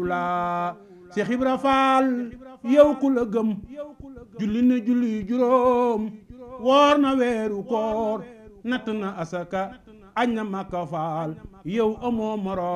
la Seex Ibra Faal yow ku la gëm julli na julli juróom woor na weeru koor natt na asaka añ na Makka Faal yow amoo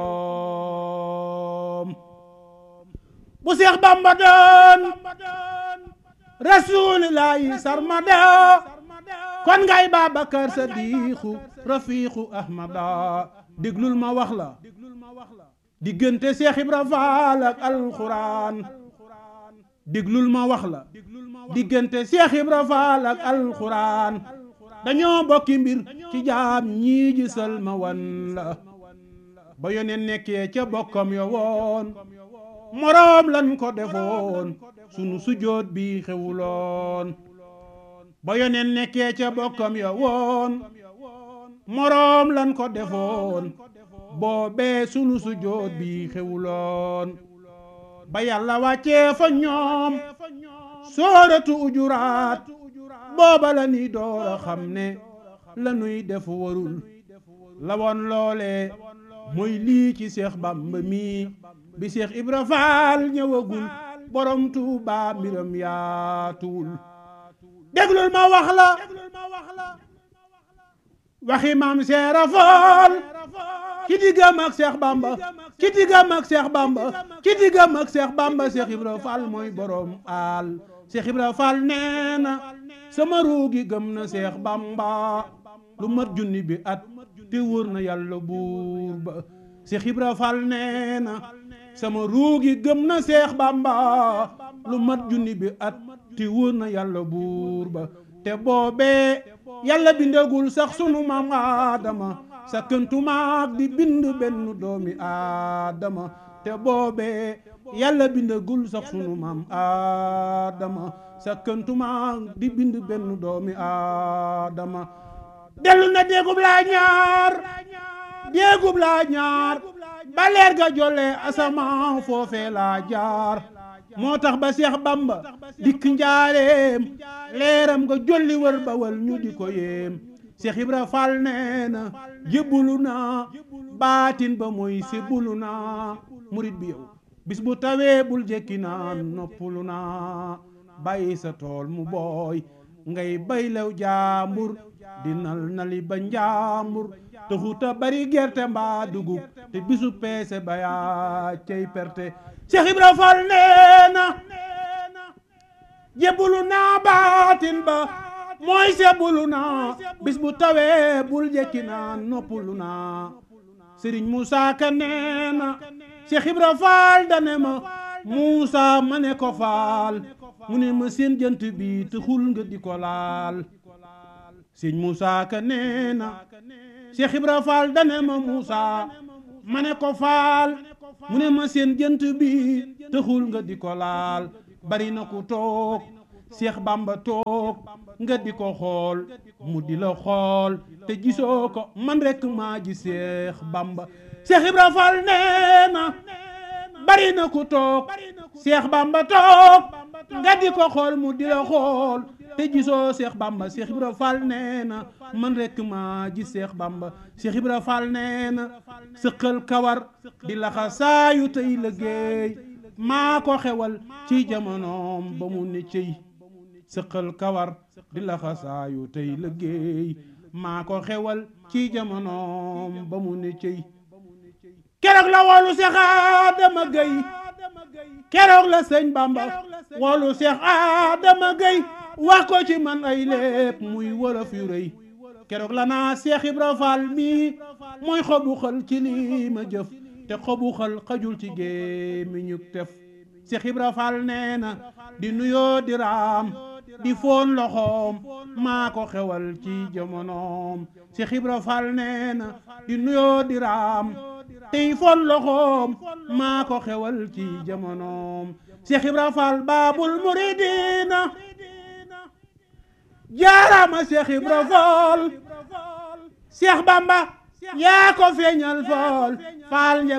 moroom bu Seex Bamba doon rasuulillaahi sarmada kon ngay Babakar Sadiixu rafiixu Ahmada déglul ma wax la diggante Seex Ibra Faal ak alxuraan déglul ma wax la diggante Seex Ibra Faal ak alxuraan dañoo bokki mbir ci jaam ñii gisal ma wan la ba yoneen nekkee ca bokkam yo woon moroom lan ko defoon sunu sujoot bi xewuloon ba yoneen nekkee ca bokkam yo woon moroom lan ko defoon boobee sunu sujoot bi xewuloon ba yàlla wàccee fa ñoom sooratu ujuraat booba la ni door a xam ne la nuy def warul la woon loole mooy lii ci Seex Bamba mi bi Seex Ibra Faal ñëwagul borom Tuuba mbiram yaatuwul déglul ma wax la waxi maam Seera Faal ci diggam ak Seex Bamba ci diggam ak Seex Bamba ci diggam ak Seex Bamba Seex Ibra Faal mooy borom aal Seex Ibra Faal nee na sama ruugi gëm na Seex Bamba lu mat junni bi at te wóor na yàlla buur ba Seex Ibra Faal nee na sama ruugi gëm na Seex Bamba lu mat junni bi at te wóor na yàlla buur ba te boobee yàlla bindagul sax sunu maam Aadama sa këntumaak di bind benn doomi Aadama te boobee yàlla bindagul sax sunu maam Aadama sa këntumaak di bind benn doomi Aadama dellu na déegub laa ñaar déegub laa ñaar ba leer ga jolle asamaan foofee laa jaar moo tax ba Seex Bamba dikk njaareem leeram nga jolli wër bawal ñu di ko yéem Seex Ibra Faal nee na jébbulu naa baatin ba mooy sébbulu naa murit bi yow bis bu tawee bul jekki naan noppulu naa bàyyi sa tool mu booy ngay baylew jaambur di nal nali ba njaambur taxuta bari gerte mbaa dugub te bisu peese ba yaa cey perte Seex Ibra Faal nee na jébbulu naa baatin ba mooy sebbulu naa bis bu tawee bul jekki naa noppulu naa Sëriñ Muusaa Ka nee na Seex Ibra Faal dane ma Muusaa ma ne ko faal mu ne ma seen jant bi te xul nga di ko laal Sëriñ Muusaa Ka nee na Seex Ibra Faal dane ma Muusaa ma ne ko faal mu ne ma seen jant bi te xul nga di ko laal bari na ku toog Seex Bamba toog nga di ko xool mu di la xool te gisoo ko man rekk maa ji Seex Bamba Seex Ibra Faal nee na bari na ku toog Seex Bamba toog nga di ko xool mu di la xool te gisoo Seex Bamba Seex Ibra Faal nee na man rekk maa ji Seex Bamba Seex Ibra Faal nee na sëqal kawar di laxa saayu tey liggéey maa ko xewal ci jamonoom ba mu ne cëy sëqal kawar di laxa saayu tey liggéey maa ko xewal ci jamonoom ba mu ne cëy keroog la woolu Seex Adama Gay keroog la sëñ Bamba woolu Seex Adama Gay wax ko ci man ay lépp muy wolof yu rëy keroog la naa Seex Ibra Faal mii mooy xobu xal ci lii ma jëf te xobu xal xajul ci gémmiñu tef Seex Ibra Faal nee na di nuyoo di raam di foon loxoom maa ko xewal ci jamonoom Seex Ibra Faal nee na di nuyoo di raam tey foon loxoom maa ko xewal ci jamonoom Seex Ibra Faal baabul muridiina jaaraama Seex Ibra Faal Seex Bamba yaa ko feeñal faal faal